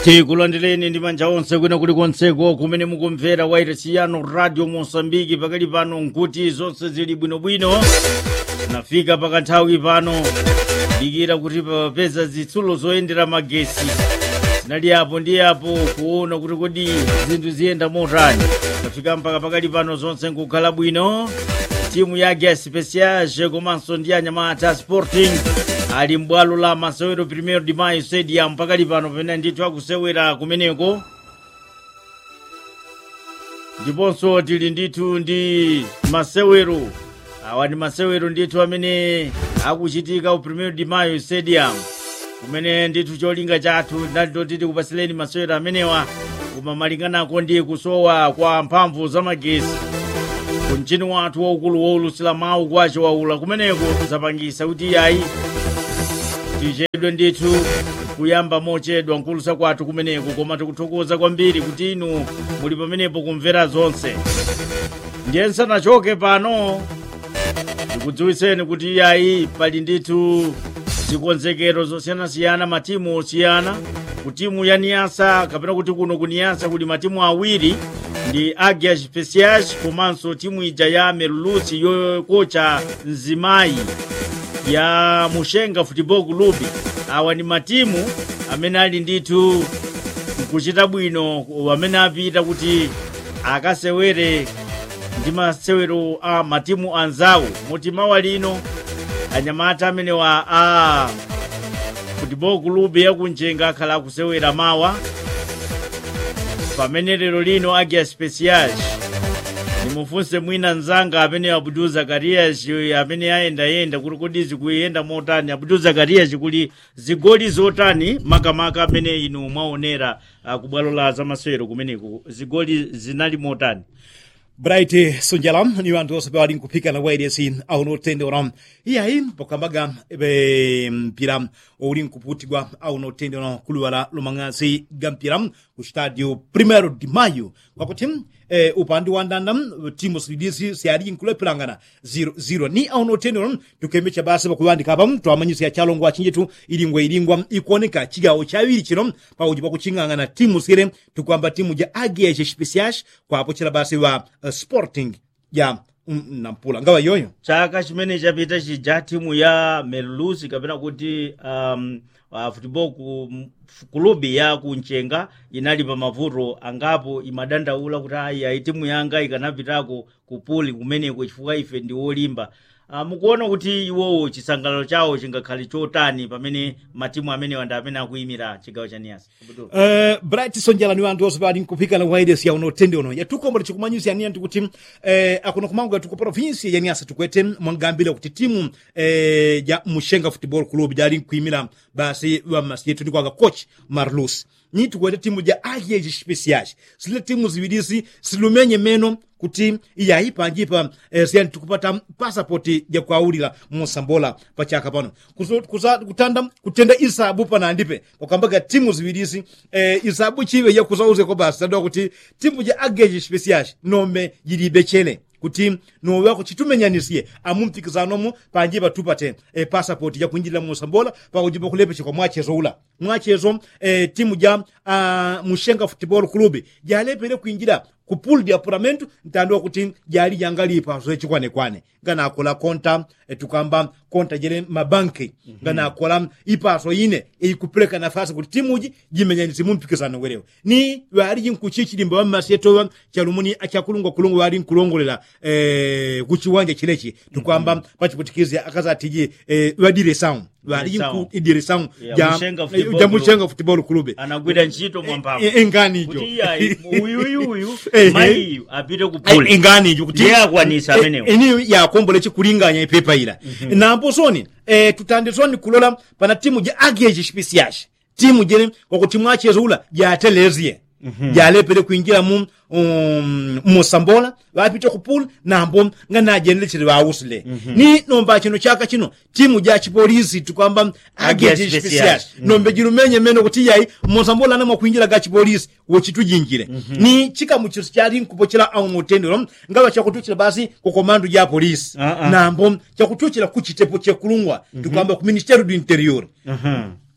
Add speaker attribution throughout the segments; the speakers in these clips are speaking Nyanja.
Speaker 1: tikulandireni ndi manja onse kwina kuli konseko kumene mukumvera wairasiyano radio mosambiki pakali pano nkuti zonse zili bwinobwino nafika pakanthawi pano dikira kuti papeza zitsulo zoyendera magesi zinali apo ndi apo kuona kuti kodi zinthu ziyenda motani tafika mpaka pakali pano zonse nkukhala bwino timu ya gas speciage komanso ndi anyamata sporting ali m'bwalo la masewero primero de mayo stadium pakali pano pamene ndithu akusewera kumeneko ndiponso tili ndithu ndi masewero awa ndi masewero ndithu amene akuchitika ku primero de mayo stadium kumene ndithu cholinga chathu ndalito tikupatsileni masewero amenewa koma malinganako ndi kusowa kwa mphamvu za magesi kumchini wathu waukulu wowulutsira mawu kwacho waula kumeneko zapangisa kuti yayi tichedwe ndithu kuyamba mochedwa nkulusa kwathu kumeneko koma tikuthokoza kwambiri kuti inu muli pamenepo kumvera zonse ndiye nsanachoke pano tikudziwitseni kuti yayi pali ndithu zikonzekero zosiyanasiyana matimu osiyana kutimu ya niyasa kapena kuti kuno kuniyasa kuli matimu awiri ndi agia speciage komanso timu ija ya merlusi yokocha nzimayi ya mushenga football club awa ndi matimu amene ali ndithu kuchita bwino amene apita kuti akasewere ndi masewero a matimu anzawo moti mawa lino anyamata amenewa a football club yakunjenga akhala akusewera mawa pamene lero lino agia speciage nimufunse mwina nzanga amene abdul zakarias amene ayendayenda kuti kodi zikuyenda motani abdul zakarias kuli zigoli zotani makamaka amene inu mwaonera uh, ku bwalo la zamasewero kumeneko zigoli zinali motani
Speaker 2: bright sunjalam ni anthu onse pewali nkuphika na wairesi auno tendera iyayi pokambaga ebe mpira uli nkuputikwa auno tendera kuluwala lomang'asi ga mpira ku stadio primero de mayo kwakuti eh, upande wa ndanda timu silidisi siali nkulepelangana 0-0 ni auno tendera tukemecha basi pakuwandika apa twamanyisa ya chalongo achinjitu ilingwa ilingwa ikuoneka chigawo chawiri chino pauji pakuching'ang'ana timu sire tukwamba timu ja agia chespeciage kwapo chila basi wa uh, sporting ya mm, nampula ngawa yoyo
Speaker 1: chaka chimene chapita chija timu ya merlusi kapena kuti um, uh, football ku kulubi ya kunchenga inali pa mavuto angapo imadandaula kuti ayi ayi timu yanga ikanapitako kupuli kumeneko chifukwa ife ndi wolimba uh, mukuona kuti iwowo chisangalalo chawo chingakhale chotani pamene matimu amenewa ndi amene akuyimira chigawo cha niyasa
Speaker 2: uh, bright sonjala ni anthu onse pali nkuphika na wairesi ya unotende uno yatukombole chikumanyisa yaniya ndikuti uh, akuno kumango yatuku provinsi ya niyasa tukwete mwangambile kuti timu uh, ya mushenga football club jali nkuyimira basi wa masiyetu ndikwanga coach marlus ni tukwete timu ja ayeji speciage zile timu ziwirisi silumenye meno kuti iyayi panjipa eh, siyani tikupata passport ya kuawulira mosambola pachaka pano Kuzo- kuza- kutanda kutenda isabu panandipe pakambaga timu ziwirisi eh, isabu chive yakuzauzeko basi tadwa kuti timu ja ageji speciage nome yilibe chele kuti nowako chitumenyanisiye amumpikisanomu panjipa tupate e, passport ya kuinjilira mosambola pakujipa kulepesha kwa mwachezo ula mwachezo e, timu ja a, mushenga football club jalepere kuinjira ku pool de apuramento ntandwa kuti jali yangalipa zochikwanekwane ngana akola konta e, tukamba konta jele mabanki ngana akola ipaso ine ikupeleka nafasi kuti timuji jimenyanisi mumpikisano werewo ni wali jinkuchichilimba wammasiyetowa chalumuni achakulungwa kulungwa wali nkulongolera e, kuchiwanja chilechi tukwamba pachiputikizi akazatiji e, wadiresamu wali
Speaker 1: Direção.
Speaker 2: idiresamu
Speaker 1: Ya Mushenga Football
Speaker 2: ja
Speaker 1: Club.
Speaker 2: mushenga football club
Speaker 1: anagwira ntchito mwamphamvu
Speaker 2: enganijo
Speaker 1: kuti iyayi uyuyuyu
Speaker 2: Ehe.
Speaker 1: mayiyu apite kupuli
Speaker 2: enganijo kuti
Speaker 1: ndiye akwanisa amenewo
Speaker 2: ini yakombole chikulinganya ipepa ila nampo soni eh, tutande soni kulola pana timu ja ageji spesiashi timu jene kwakuti mwachezo ula jatelezie jalepere kuinjira mu um, musambola vapite kupula nambo nga najenelecheri vausile ni nomba chino chaka chino timu ja chipolisi tukwamba
Speaker 1: Agia
Speaker 2: ageji
Speaker 1: Special.
Speaker 2: spesiashi nombe jilumenye meno kuti yayi musambola namwe kuinjira ga chipolisi wochitujinjire ni chikamu chiso chali nkupochera au mutendero ngava chakutuchira basi ku komando ya polisi
Speaker 1: Ah, ah.
Speaker 2: nambo chakutuchira ku chitepo chekulungwa tukwamba ku ministério do interior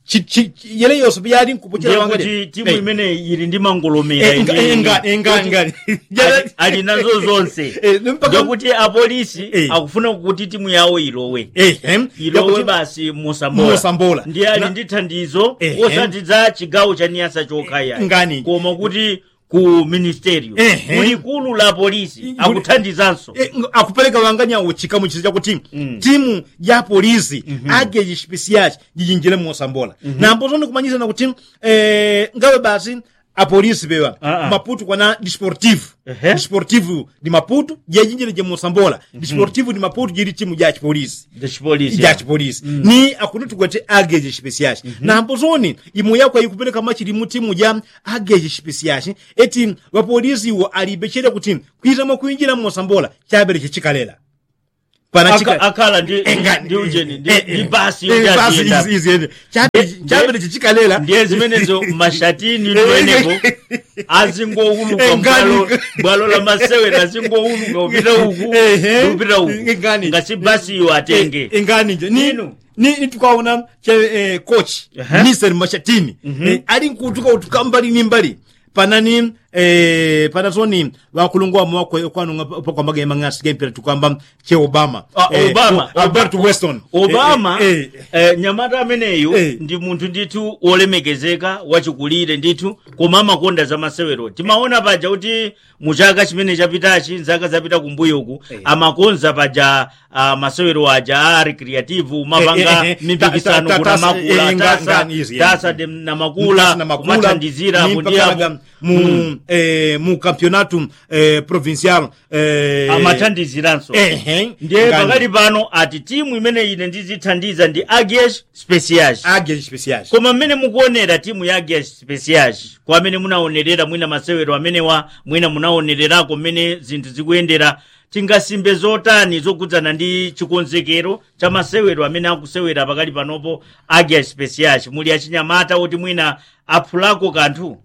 Speaker 2: chi- chi- chi- yele yonse yali nkupuchira wanga
Speaker 1: ndekuti timu imene ili ndi mangolomera
Speaker 2: Eh, nga-
Speaker 1: ineyi.
Speaker 2: eh, ngani, eh, ngani, ngani.
Speaker 1: Ali- ali nazo zonse
Speaker 2: Eh, mpaka-
Speaker 1: ndekuti apolisi
Speaker 2: Eh.
Speaker 1: akufuna kuti timu yawo ilowe
Speaker 2: ehe
Speaker 1: ilowe basi musambola
Speaker 2: Musambola.
Speaker 1: ndiye ali
Speaker 2: Na-
Speaker 1: ndi thandizo
Speaker 2: Ehe.
Speaker 1: osatidza chigawo cha niyasa chokhaya
Speaker 2: Ngani.
Speaker 1: koma kuti ku ministerio
Speaker 2: Ehe.
Speaker 1: kulikulu la polisi
Speaker 2: Kuli-
Speaker 1: akuthandizanso
Speaker 2: Eh, ng- akupereka wanganyawo chikamu chizi chakuti timu ya polisi age chipisiyachi jijinjire musambola nambo zoni kumanyizana kuti eh, ngawe basi apolisi pewa
Speaker 1: Ah, ah.
Speaker 2: maputo kwana disportivo
Speaker 1: Ehe.
Speaker 2: disportivo di maputo jejinjire je musambola disportivo di maputo jiri timu ja chipolisi
Speaker 1: chipolisi
Speaker 2: ja chipolisi ni akuti tukwete ageje chipesiyaci nambo zoni imu yako ayikupereka machiri mu timu ja ageje chipesiyaci eti wapolisi iwo alibechere kuti kuitama kuinjira musambola chabere chichikalela pana
Speaker 1: Aka-
Speaker 2: chika
Speaker 1: akhala ndi
Speaker 2: Engani.
Speaker 1: ndi ujeni ndi
Speaker 2: Eh,
Speaker 1: ndi
Speaker 2: eh,
Speaker 1: basi
Speaker 2: eh,
Speaker 1: yoti
Speaker 2: basi
Speaker 1: aziyenda.
Speaker 2: izi- izi ende. Chabere- chabere chichikalela
Speaker 1: ndiye zimenezo mashatini
Speaker 2: Eh,
Speaker 1: ndiwenepo
Speaker 2: eh,
Speaker 1: azingowuluka
Speaker 2: Engani.
Speaker 1: bwalo bwalo la masewera azingowuluka upita uku
Speaker 2: Ehe.
Speaker 1: upita uku
Speaker 2: Engani.
Speaker 1: ngati basi iwo atenge
Speaker 2: Eh, ingani nje ni
Speaker 1: Inu.
Speaker 2: ni ni tukaona che eh, coach
Speaker 1: Aha.
Speaker 2: Mr Mashatini eh, ali nkutuka utuka mbali ni mbali panani eh, pana zoni wakulungwa mwako kwanu kwa magema ngasi gempira tukamba che Obama
Speaker 1: Ah, Obama.
Speaker 2: o- Albert Weston
Speaker 1: obama
Speaker 2: eh, eh,
Speaker 1: eh, nyamata ameneyu
Speaker 2: Eh.
Speaker 1: ndi munthu ndithu wolemekezeka wachikulire ndithu koma amakonda za masewero timaona paja kuti muchaka chimene chapitachi nzaka zapita kumbuyoku
Speaker 2: Eh.
Speaker 1: amakonza paja uh, masewero aja a recreative mapanga
Speaker 2: Eh, eh, eh,
Speaker 1: mipikisano
Speaker 2: ta- ta-
Speaker 1: kuna
Speaker 2: tasa,
Speaker 1: makula
Speaker 2: eh, nga-
Speaker 1: tasa
Speaker 2: ngani izi,
Speaker 1: tasa
Speaker 2: eh.
Speaker 1: de- na makula
Speaker 2: na makula
Speaker 1: kumathandizira
Speaker 2: ni
Speaker 1: kuti
Speaker 2: mpakalaga
Speaker 1: apo
Speaker 2: mu eh, mu campeonato eh, provincial eh,
Speaker 1: amathandiziranso
Speaker 2: ehe
Speaker 1: ndiye
Speaker 2: ngani.
Speaker 1: pakati pano ati timu imene ine ndizithandiza ndi agies speciage
Speaker 2: age special
Speaker 1: koma mmene mukuonera timu ya agies speciage kwa amene munaonerera mwina masewero amenewa mwina munaonererako mmene zinthu zikuyendera tingasimbe zotani zokudzana ndi chikonzekero cha masewero amene akusewera pakali panopo agies speciage muli achinyamata oti mwina aphulako kanthu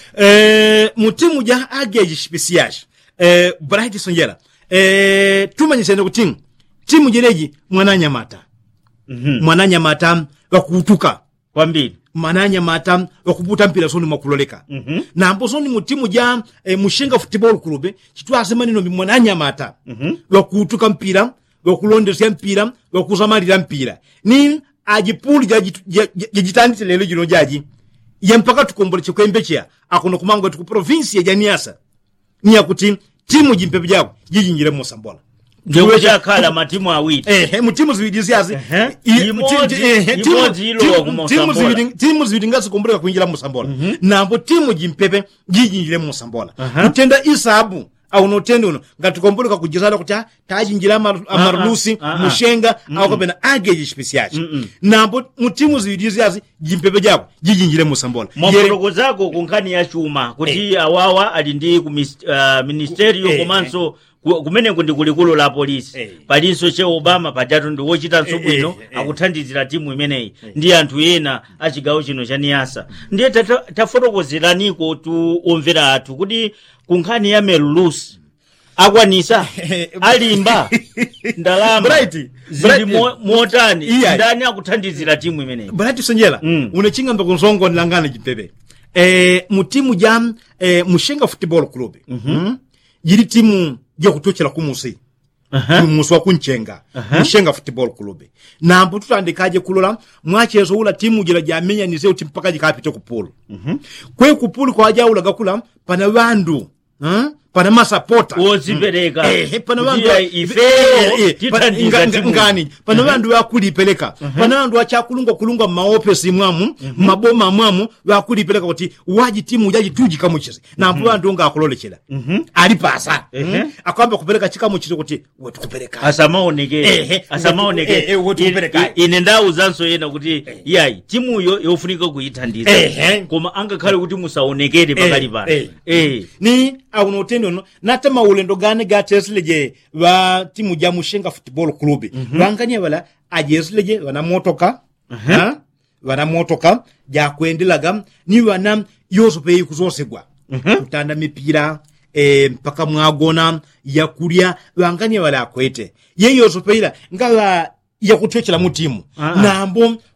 Speaker 2: eh, mu timu ja age special eh, bright sonjera eh, tumanyisene kuti timu jereji mwananyamata
Speaker 1: Mhm.
Speaker 2: mwananyamata wakutuka
Speaker 1: kwambiri
Speaker 2: mwananyamata wakuputa mpira soni mwakuloleka
Speaker 1: Mhm.
Speaker 2: nambo soni mu timu ja eh, mushenga football club chitwase maneno mbi mwananyamata
Speaker 1: Mhm.
Speaker 2: wakutuka mpira wakulondesya mpira wakusamalira mpira ni ajipuli jajitandise lero jino jaji ye mpaka tukombole chikwembe chiya akuno kumanga tuku provinsi ya janiasa ni yakuti timu jimpepe jako jijinjire musambola
Speaker 1: ndikuchakhala matimu awiri
Speaker 2: ehe mu timu ziwiri ziyazi
Speaker 1: Ehe.
Speaker 2: i-
Speaker 1: Imodzi-
Speaker 2: ti- ti- ehe, timu-
Speaker 1: imodzi ilowa
Speaker 2: timu-
Speaker 1: ku
Speaker 2: timu
Speaker 1: Musambola.
Speaker 2: ziwiri- timu ziwiri ngazikomboleka kuinjira musambola nambo timu jimpepe jijinjire musambola
Speaker 1: Aha.
Speaker 2: kutenda isabu auno utende uno ngatikomboleka kujizala kuti ah, tajinjira amaru- amarusi
Speaker 1: ah, ah.
Speaker 2: mushenga au kapena ageji chipisiyaci nambo mu timu ziwiri ziyazi jimpepe jako jijinjire musambola Yere-
Speaker 1: mwafotokozako ku nkhani ya chuma kuti awawa ali ndi ku mis- uh, ministerio
Speaker 2: Eh,
Speaker 1: komanso ku- kumeneko ndi kulikulu la polisi
Speaker 2: Eh.
Speaker 1: palinso che obama pajatu ndi wochitanso
Speaker 2: Eh,
Speaker 1: bwino
Speaker 2: eh, eh.
Speaker 1: akuthandizira timu imeneyi ndi anthu ena a chigawo chino cha niyasa ndiye tata- tafotokozeraniko tu omvera athu kuti ku nkhani ya melulusi akwanisa alimba ndalama
Speaker 2: Bright,
Speaker 1: zili
Speaker 2: Bright,
Speaker 1: mo- motani
Speaker 2: iya.
Speaker 1: ndani akuthandizira timu imeneyi
Speaker 2: bahati sonjera
Speaker 1: Mm.
Speaker 2: unechingambe kunzongo nilangana jimpepe eh, mu timu ja eh, mushenga football club mm jiri timu jakutochera kumusi
Speaker 1: Aha.
Speaker 2: musi wa kunchenga mushenga football club nambo tutandikaje kulola mwachezo ula timu jira jamenyanize uti mpaka jikapite kupulu kwe kupulu kwajaulaga kula pana vandu huh? pana masapota
Speaker 1: wozipereka
Speaker 2: Eh, pana
Speaker 1: Kuti
Speaker 2: vandu
Speaker 1: ya ifeyo tithandiza timu
Speaker 2: ngani pana vandu vakulipeleka pana vandu vachakulungwa kulungwa mmaofesi mwamu maboma mwamu vakulipeleka kuti waji timu jaji tuji kamuchizi nampo vandu ngakulolechera ali pasa
Speaker 1: Ehe.
Speaker 2: akwamba kupeleka chikamuchizi kuti wetukupeleka
Speaker 1: asamaonekere
Speaker 2: Ehe.
Speaker 1: asamaonekere
Speaker 2: Eh, eh, wotikupereka.
Speaker 1: I- ine ndawuzanso yena kuti yayi timuyo yofunika kuyithandiza
Speaker 2: Ehe.
Speaker 1: koma angakhale kuti musaonekere pakali
Speaker 2: Eh,
Speaker 1: pano
Speaker 2: eh.
Speaker 1: Eh.
Speaker 2: ni auno utendo no nata maulendo gane gatesileje va timu ja mushenga football club vanganye vala ajesileje vana motoka ha? vana motoka jakuendelaga ni vana yosopeyi kuzosegwa kutanda mipira e, mpaka mwagona yakulya vanganye vala akwete ye yosopeila ngava yakuthechela mu timu
Speaker 1: Ah, ah.
Speaker 2: nambo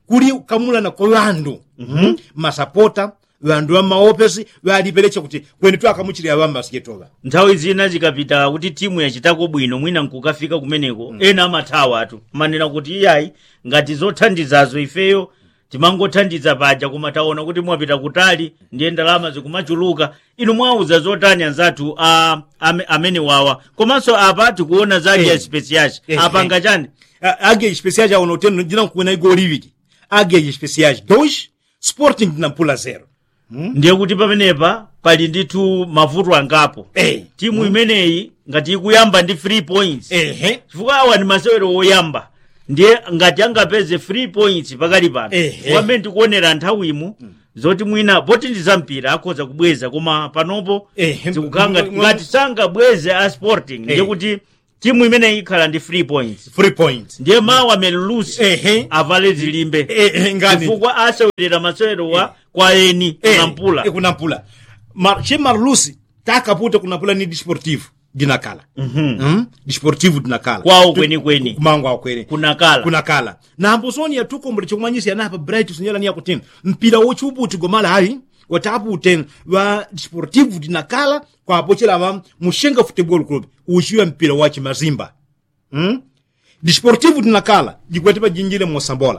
Speaker 2: kuli kamulana kwa vandu mm-hmm. masapota vandu va maofesi valipelecha kuti kwene twakamuchirira vambasiketova
Speaker 1: nthawi zina zikapita kuti timu yachitako bwino mwina nkukafika kumeneko ena amathawa atu manena kuti iyayi ngati zothandizazo ifeyo timangothandiza paja koma taona kuti mwapita kutali ndiye ndalama zikumachuluka inu mwauza zotani anzathu a, ame, amene wawa komanso apa tikuona zake
Speaker 2: Eh.
Speaker 1: ya spesiaci
Speaker 2: Eh,
Speaker 1: apanga
Speaker 2: eh.
Speaker 1: chani
Speaker 2: águia especiais ao notendo ndina kuena igol lividi águia especiais 2 sporting dinampula 0
Speaker 1: ndiye kuti pamenepa pali ndithu mavuto angapo
Speaker 2: Eh.
Speaker 1: timu imeneyi ngati ikuyamba ndi 3 points
Speaker 2: ehe
Speaker 1: chifukwa awa ndi masewero woyamba ndiye ngati angapeze 3 points pakali pano
Speaker 2: Ehe.
Speaker 1: kwamene tikuonera nthawimu zoti mwina poti ndi zampira akhoza kubweza koma panopo
Speaker 2: Ehe.
Speaker 1: zikukhala ngati-
Speaker 2: Mwa-
Speaker 1: ngati sangabweze a sporting ndiye
Speaker 2: Eh.
Speaker 1: kuti timu imeneyi ikhala ndi 3 points
Speaker 2: 3 points
Speaker 1: ndiye mawa melulusi
Speaker 2: Ehe.
Speaker 1: avale zilimbe
Speaker 2: Ehe, ngani
Speaker 1: chifukwa asewerera masewero wa kwa eni kunampula
Speaker 2: e kunampula Mar, che marlusi takaputa kunampula ni desportivo dinakala mm? desportivo dinakala
Speaker 1: Kwawo
Speaker 2: Tu-
Speaker 1: kwenikweni.
Speaker 2: kumango awo kwene
Speaker 1: kunakala
Speaker 2: kunakala nambo soni yatukombole chokumanyisa yanapa bright sunyala niya kuti mpira wochuputi gomala hayi watapute va desportivo dinakala kwapochela va mushenga football club uchiwa mpira wa chimazimba mm? desportivo dinakala jikwatipa jinjile mosambola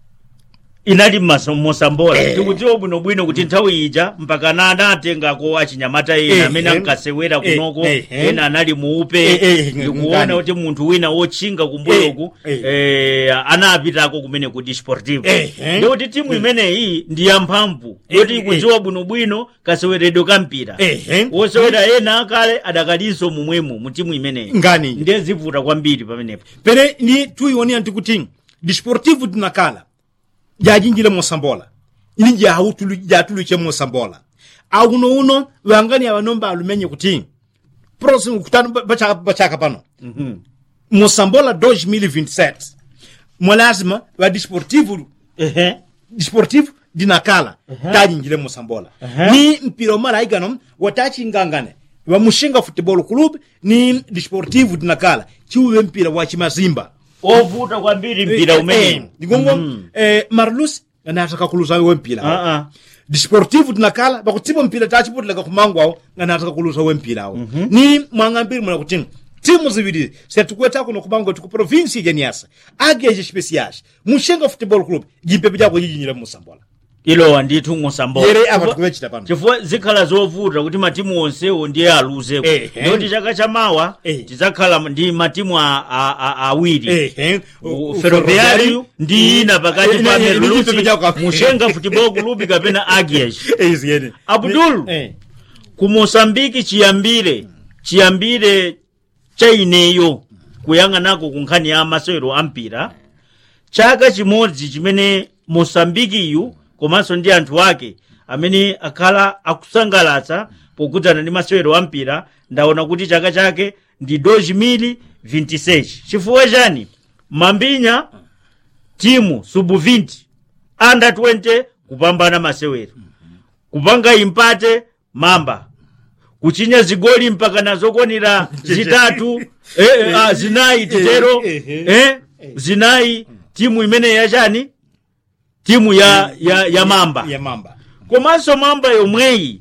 Speaker 1: inali m'maso- mosambola tikudziwa bwinobwino kuti nthawi ija mpaka na anatengako achinyamata ena
Speaker 2: Eh,
Speaker 1: amene
Speaker 2: eh.
Speaker 1: ankasewera
Speaker 2: Eh,
Speaker 1: kunoko
Speaker 2: eh, eh.
Speaker 1: ena anali muupe
Speaker 2: Eh, eh,
Speaker 1: ndikuona
Speaker 2: ngani.
Speaker 1: kuti munthu wina wotchinga kumbuyoku
Speaker 2: Eh,
Speaker 1: eh, anapitako kumene ku desportivo
Speaker 2: Eh, eh.
Speaker 1: ndikuti timu imeneyi ndi yamphamvu yoti
Speaker 2: eh.
Speaker 1: ikudziwa bwinobwino kaseweredwe ka mpira
Speaker 2: Ehe.
Speaker 1: wosewera ena akale adakalinso momwemo mu timu imeneyi
Speaker 2: Ngani.
Speaker 1: ndiye zivuta kwambiri pamenepo
Speaker 2: pene ni tuiwonia ntikuti desportivo dinakala jajinjile mosambola ini jahutulu jatuluche mosambola auno uno vangani avanomba alumenye kuti próximo kutano bachaka bachaka pano mosambola 2027 mwalazima va desportivo
Speaker 1: ehe
Speaker 2: desportivo dinakala tajinjile mosambola ni mpira umala aigano watachingangane va mushinga football club ni desportivo dinakala chiuve mpira wa chimazimba
Speaker 1: ovuta kwambiri mpira umenewu
Speaker 2: ndigongo eh, marlus anataka kuluza we mpira
Speaker 1: Ah, ah.
Speaker 2: desportivo tinakala pakutipa mpira tachiputilaga kumangu awo anataka kuluza we mpira awo ni mwang'ambiri mwana kuti timu ziwiri setikuwetako nokumangu tiku provinsi ya nyasa ageje especiais mushenga football club jimpepe jako jijinyira musambola
Speaker 1: ilowa ndithu mosambola
Speaker 2: yere apa tikuwechita pano
Speaker 1: chifukwa zikhala zovuta kuti matimu onsewo ndiye aluzeko
Speaker 2: Ehe.
Speaker 1: ndikuti chaka chamawa
Speaker 2: Eh.
Speaker 1: tidzakhala ndi matimu a- a- a- awiri
Speaker 2: ehe
Speaker 1: U- ferroviario ndi ina pakati
Speaker 2: Eh,
Speaker 1: pa
Speaker 2: eh, eh,
Speaker 1: merlusi
Speaker 2: ndichipepe chako.
Speaker 1: mushenga football club kapena agies
Speaker 2: eziyene
Speaker 1: Abdul.
Speaker 2: eh
Speaker 1: ku mosambiki chiyambire chiyambire cha ineyo kuyang'anako ku nkhani ya masewero a mpira chaka chimodzi chimene mosambikiyu komanso ndi anthu ake amene akhala akusangalatsa pokudzana ndi masewero a mpira ndaona kuti chaka chake ndi 2026 chifukwa chani mambinya timu subu 20 under 20 kupambana masewero kupanga impate mamba kuchinya zigoli mpaka nazokwanira zitatu eh, eh, ah, zinayi titero
Speaker 2: Eh, eh,
Speaker 1: eh, zinayi timu imene yachani timu ya, ya, ya mamba
Speaker 2: ya mamba
Speaker 1: komanso mamba yomweyi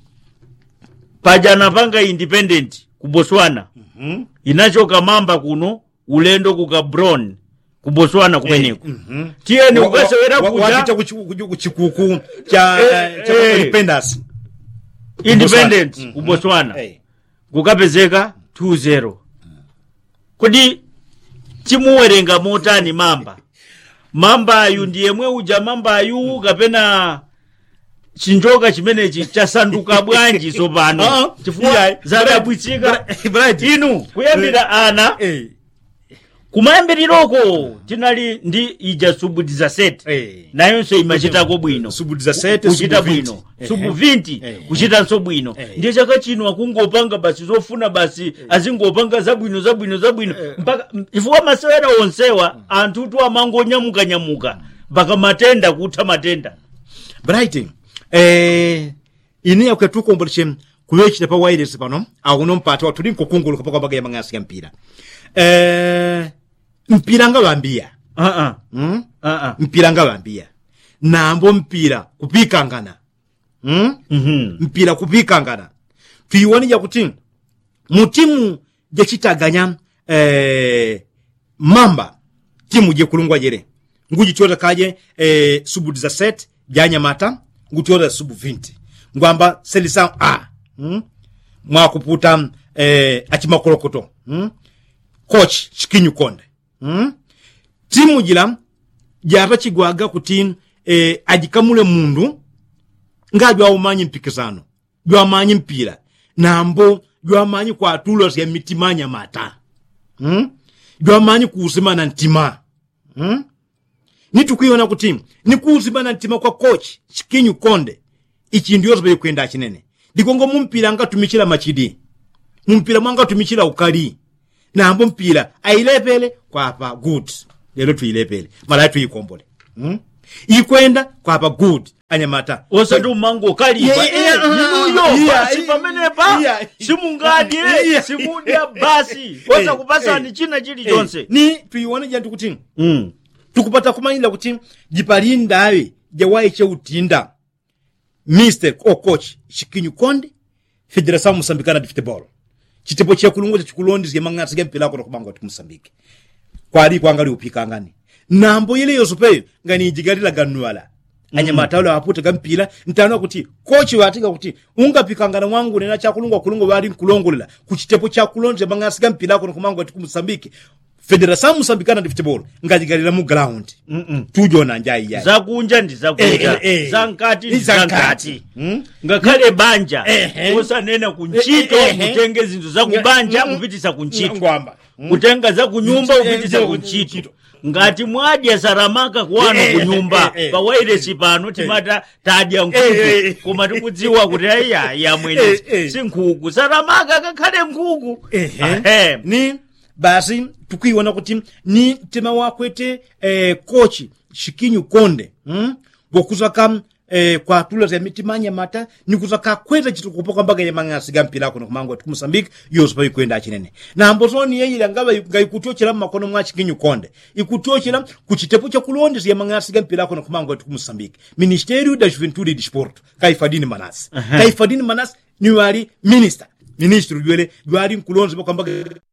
Speaker 1: paja anapanga independent ku botswana inachoka mamba kuno ulendo ku gabron ku botswana kumeneko tiyeni ukasewera
Speaker 2: wapita
Speaker 1: kuja
Speaker 2: kuchikuku cha
Speaker 1: Eh,
Speaker 2: eh, cha
Speaker 1: eh.
Speaker 2: independence
Speaker 1: independent
Speaker 2: Botswana.
Speaker 1: ku botswana
Speaker 2: Eh.
Speaker 1: kukapezeka 2-0 kodi timuwerenga motani mamba mambayu ndi yemwe uja mambayu kapena chinjoka chimenechi chasanduka bwanji
Speaker 2: Ah,
Speaker 1: tsopano chifukwa
Speaker 2: yeah.
Speaker 1: zadabwitsika
Speaker 2: Bra- Bright.
Speaker 1: inu kuyambira ana
Speaker 2: Eh,
Speaker 1: kumayambiriroko tinali ndi ija subu 17
Speaker 2: eh.
Speaker 1: nayonso imachitako bwino
Speaker 2: subu 17
Speaker 1: kuchita
Speaker 2: subu 20.
Speaker 1: bwino
Speaker 2: Eh,
Speaker 1: subu
Speaker 2: eh.
Speaker 1: 20
Speaker 2: Eh.
Speaker 1: kuchitanso bwino
Speaker 2: Eh.
Speaker 1: ndiye chaka chino akungopanga basi zofuna basi azingopanga zabwino zabwino zabwino mpaka chifukwa masewera onsewa anthu tu amangonyamukanyamuka mpaka matenda kutha matenda
Speaker 2: bright eh ini yakwe tukomboleche kuyechita pa wireless pano akuno mpata wa tuli nkukunguluka pa kwambaga ya mang'asi ya mpira eh mpira nga bambia
Speaker 1: uh -uh.
Speaker 2: mm?
Speaker 1: Uh -uh.
Speaker 2: mpira nga bambia nambo mpira kupikangana hmm?
Speaker 1: Mhm.
Speaker 2: mpira kupikangana twiwonija kuti mu timu jecitaganya eh, mamba timu jekulungwa jere ngujitiota kaje eh, subu 17 janyamata ngutiota subu 20 ngwamba selisa a hmm? mwakuputa eh, acimakolokoto hmm? coach chikinyu konde hmm? timu jila jata chigwaga kuti eh, ajikamule mundu nga jwaumanyi mpikisano jwamanyi mpira nambo jwamanyi kwatulo sya mitima nyamata hmm? jwamanyi kuusimana ntima hmm? nitukwiona kuti nikuusimana ntima kwa coach chikinyu konde ichi ndiyo zibe kwenda chinene ndikongo mumpira ngatumikira machidi mumpira mwangatumikira ukali nambo mpira ailepele kwapa good lero tuilepele mala tuikombole hmm? ikwenda kwapa good anyamata
Speaker 1: osati umango kalipa
Speaker 2: Yeah, yeah,
Speaker 1: Eh,
Speaker 2: uh,
Speaker 1: inuyo
Speaker 2: yeah,
Speaker 1: basi
Speaker 2: yeah,
Speaker 1: pamenepa
Speaker 2: yeah.
Speaker 1: simungadye
Speaker 2: Yeah.
Speaker 1: simudya basi osa kupasani china chilichonse
Speaker 2: ni tuione jantu kuti
Speaker 1: Mm.
Speaker 2: tukupata kumanyira kuti jipalindawe jawayi cheutinda mr o coach chikinyu konde federação moçambicana de futebol chitepo chekulungu chikulondizye mang'ati ge mpira ako kubanga kuti moçambique kwali kwangali upikangani nambo ile yosopeyo ngani ijigalila ganuala anyamataulo aputa gampira ntana kuti kochi watika kuti ungapikangana mwangu nena chakulungwa kulungu wali nkulongolela kuchitepo chakulonze mang'asi gampira ako kumanga kuti moçambique federação moçambicana de futebol ngajigalila mu ground tujona njayi yayi
Speaker 1: zakunja ndi zakunja
Speaker 2: Eh, eh, eh.
Speaker 1: zankati ndi
Speaker 2: Ndi zankati.
Speaker 1: zankati
Speaker 2: Hmm?
Speaker 1: ngakhale banja
Speaker 2: Ehe.
Speaker 1: osanena kuntchito
Speaker 2: Eh, eh, eh.
Speaker 1: kutenge zinthu zakubanja
Speaker 2: Mm, mm.
Speaker 1: kupitisa kuntchito
Speaker 2: ngwamba
Speaker 1: kutenga zakunyumba
Speaker 2: Eh,
Speaker 1: kupitisa
Speaker 2: eh,
Speaker 1: kuntchito ngati mwadya saramaka kuwano
Speaker 2: Eh, eh,
Speaker 1: kunyumba
Speaker 2: eh, eh.
Speaker 1: pawairesi pano timata tadya
Speaker 2: Eh, eh,
Speaker 1: nkhuku
Speaker 2: eh.
Speaker 1: koma tikudziwa kuti aiya
Speaker 2: Eh,
Speaker 1: yamwenezi
Speaker 2: eh.
Speaker 1: si nkhuku saramaka kakhale nkhuku
Speaker 2: Ehe.
Speaker 1: Ahe.
Speaker 2: ni basi tukuiona kuti ni tema wakwete eh, kochi shikinyu konde hmm? bokuzaka eh, kwatula za mitima nyamata nikuzaka kweta chitukupo kwambaga yamang'asi ga mpira ako nokumango ati kumusambiki yoso pa ikwenda achinene nambo zoni yeyila ngaba nga ikutyochera mmakono mwa chikinyu konde ikutyochera kuchitepo chakulondeza yamang'asi ga mpira ako nokumango ati kumusambiki ministerio da juventude e desporto kaifadini manasi kaifadini manasi niwali minister ministro jwele jwali nkulonze bakwambaga